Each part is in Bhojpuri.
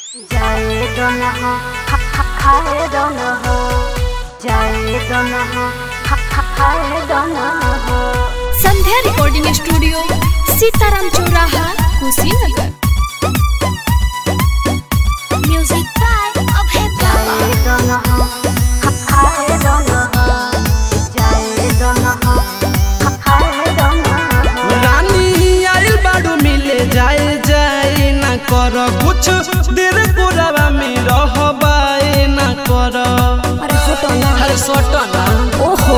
जाए दोन हो खा खा खाए दोन हो जाए दोन हो खा खा खाए दोन हो संध्या रिकॉर्डिंग स्टूडियो सीताराम चौराहा कुशीनगर म्यूजिक बाय अभय जाए दोन हो खा खाए दोन हो जाए दोन हो खा खाए दोन हो रानी आइल बाड़ू मिले जाए जाए ना कर कुछ देर कोरावा में रहबाए ना कर अरे फोटो ना हर सोटो ना ओहो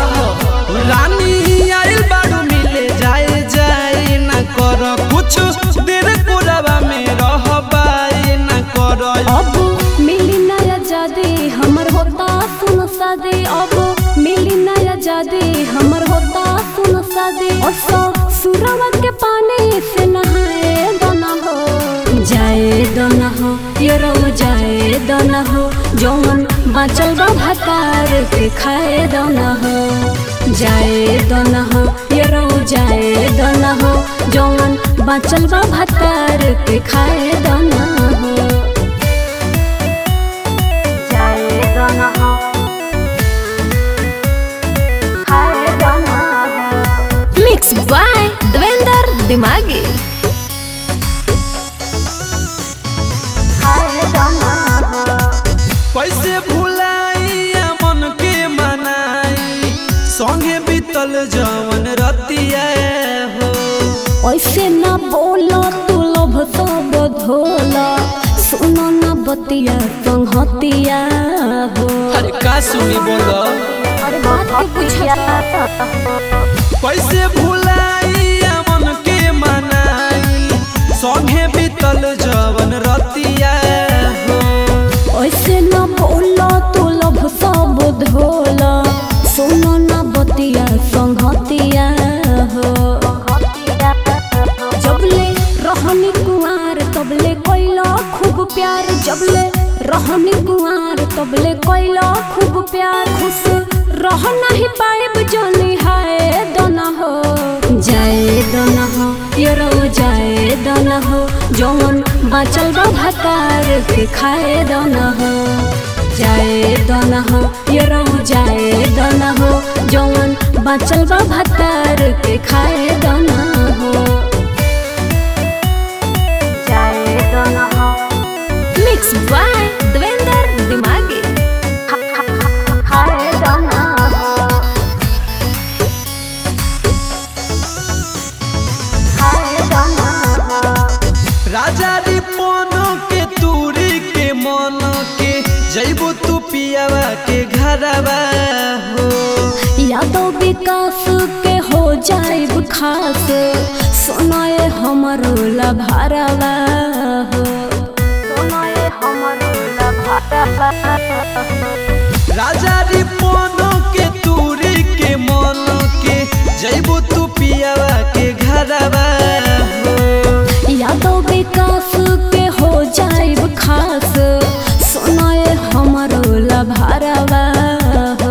रानी आइल बाड़ू मिले जाए जाए ना कर कुछ देर कोरावा में रहबाए ना कर अब मिली नया जादी हमर होता सुन सादे अब मिली नया जादी हमर होता सुन सादे और सौ सुरवा के पानी से नहाए दोना हो जाए दोना हो ये रो जाए दोना हो जौन बाचल बा भातार के खाए दोना हो जाए दोना हो ये रो जाए दोना हो जौन बाचल बा भातार के खाए दोना हो जाए दोन हो खाए दोन हो मिक्स बाय देवेंद्र दिमागी खाए दोन हो कैसे भुलाइया मन के मनाई संगे बीतल जवन रतिया हो ऐसे न बोला तू लोभ सब धोला सुनो न बतिया संहतिया हो अरे का सुनी बोलो अरे बात के पूछा कैसे भुलाइया मन के मनाई संगे बीतल जवन रतिया हो ऐसे न बोला तू लोभ सब धोला सुनो न बतिया संहतिया हो जबले रहनी कुआर तबले कोइला खूब प्यार जबले रहनी कुआर तबले कोइला खूब प्यार खुश रह नहीं पाएब जोनी हाय दोना हो जाए दोना हो ये रो जाए दोना हो जौन बाचल बा भातार के खाए दोना हो जाए दोना हो ये रो जाए दोना हो जौन बाचल बा भातार के खाए दोना हो जाए दोन हो मिक्स बाय देवेंद्र दिमागी खा खा खा खाए दोन हो खाए दोन हो राजा रिपोन के तूरी के मन के जैबो तू पियावा के घरवा हो यादव विकास के हो जाए खास सुनाए हमरो लभारवा हो सुनाए हमरो लभारवा राजा रिपोन के तूरी के मन के जैबो तू पियावा के घरवा हो यादव विकास के हो जाए खास सुनाए हमरो लभारवा हो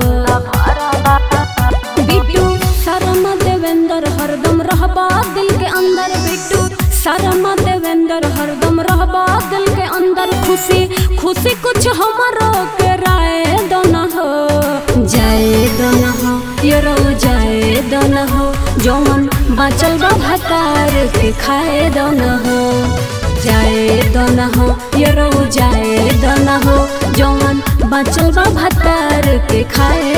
बिट्टू शर्मा देवेंद्र हरदम रहबा दिल के अंदर बिट्टू शर्मा देवेंद्र हरदम रहबा दिल के अंदर खुशी खुशी कुछ हमरो के राय दोना हो जाए दोना हो ये रो जाए दोना हो जौन बाचल बा भातार के खाए दोना हो जाए दोना हो ये रो जाए दोना हो जौन बाचल बा भातार के खाए